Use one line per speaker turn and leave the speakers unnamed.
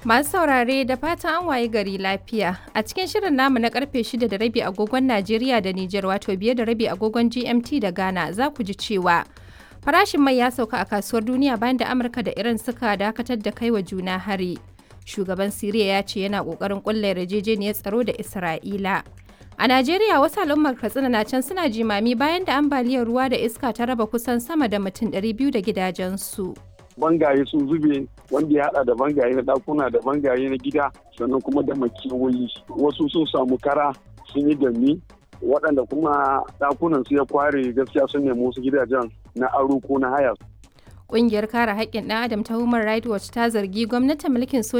Masu saurare da fatan an waye gari lafiya. A cikin shirin namu na karfe 6 da rabi agogon Najeriya da Nijar wato biye da rabi agogon GMT da Ghana za ku ji cewa farashin mai ya sauka a kasuwar duniya bayan da Amurka da Iran suka dakatar da kai wa juna hari. Shugaban Siriya ya ce yana kokarin kulla yarjejeniyar tsaro da Isra'ila. A Najeriya wasu al'ummar Katsina na can suna jimami bayan da ambaliyar ruwa da iska ta raba kusan sama da mutum 200 da gidajensu.
bangaye sun zube wanda ya hada da bangaye na dakuna da bangaye na gida sannan kuma da makewayi wasu sun samu kara sun yi dami waɗanda kuma dakunan su ya kware gaskiya sun nemi wasu gidajen na aro ko na haya
Ƙungiyar kare haƙƙin ɗan adam ta Human Rights Watch ta zargi gwamnatin mulkin soja